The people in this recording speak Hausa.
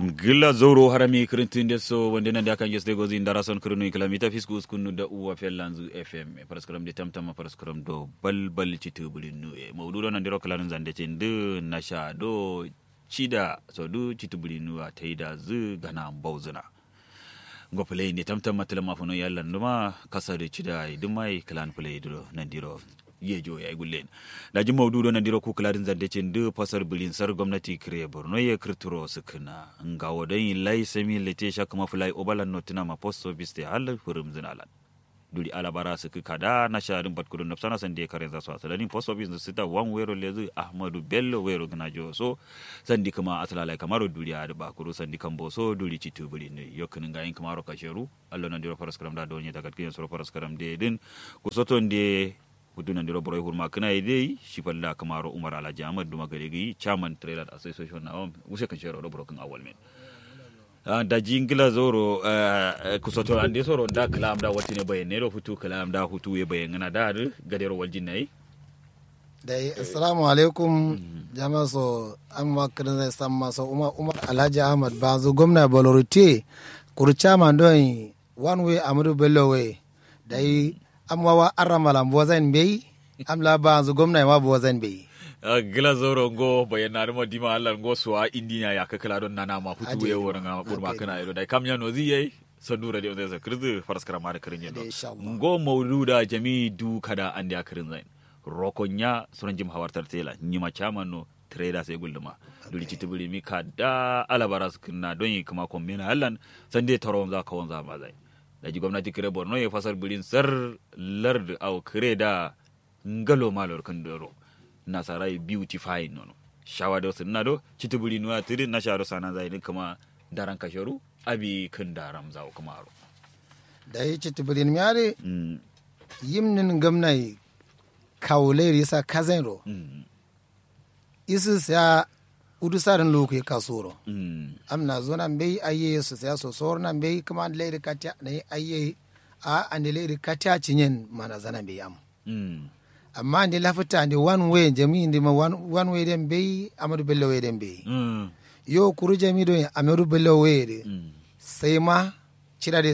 gilla zoro harami kirintinde so wonde nande akan yesde gozi ndara son kirinu kilamita fisku uskunu da uwa fellanzu fm e paraskram de tamtama paraskram do balbal citubuli nu e mawdudo nandiro kalanun zande ce nde nasha do cida so du citubuli nu a taida zu gana bawzuna ngo play ne tamtama tilama fono yalla nduma kasade cida e dumai kalan play do nandiro yejo ya gullen da ji maudu na diro ku kladin zande cin de fasar bilin sar gwamnati kire borno ya kirturo sukuna nga wadan lai sami lete sha kuma fulai obalan notina ma post office te hal furum zinalan duri alabara su kada na sharin batkudun na sana san de kare za su asalani post office su ta wan wero lezu ahmadu bello wero gina jo so sandi kuma asalala kamaro duri a ba kuru sandi kan boso duri citu buri ne yokin ga yin kamaro kasheru allo na diro faraskaram da donye daga kiyan soro faraskaram de din kusoton de hudunan diro boroy hurma kana idei shifalla kamaro umar alhaji ahmad duma gare gi chairman trailer association na wuse kan shero boro kan awal men da jingila zoro kusoto ande soro da kalam da wati ne bayan nero hutu kalam da hutu ya bayan na da gadero waljin nayi dai assalamu alaikum jama'a so an makarin zai san masa umar umar alhaji ahmad bazu gwamna bolorite kurcha mandon one way amadu bello way dai amma wa arramala bo zan bai am la ba zu gwamna ma bo zan bai gila zoro ngo bayan na mo dima Allah ngo suwa indiya ya kakala don nana ma hutu ya wurin ga burma kana ido dai kam ya no zi yayi sandura da zai kirzu faraskara ma da kirin yendo ngo mauluda jami du kada an da kirin zain rokonya sunan jim hawartar tela nyima chaman no trader sai gulduma duri citibiri mi kada alabara su kinna don yi kuma kombina hallan sande taron za ka wanza ma zai da ji gwamnati kire borno ya fasar birin sar lard au kire da ngalo malor kan doro nasarai beautifying nono shawa da wasu nado citibiri nuwa tiri na sharo sana zai ni kama daran kasharu abi kan daram zawo kuma aro da yi citibiri mi are yimnin gamnai kawule risa kazenro isu sa udu sarin loku ya kasoro am na zo nan bai aye su saya so sor nan bai kuma an leiri katya na yi aye a an leiri katya cinyen mana zana bai am amma an lafita an one way jami indi ma one way den bai amadu bello way den bai yo kuru jami do amadu bello way sai ma cira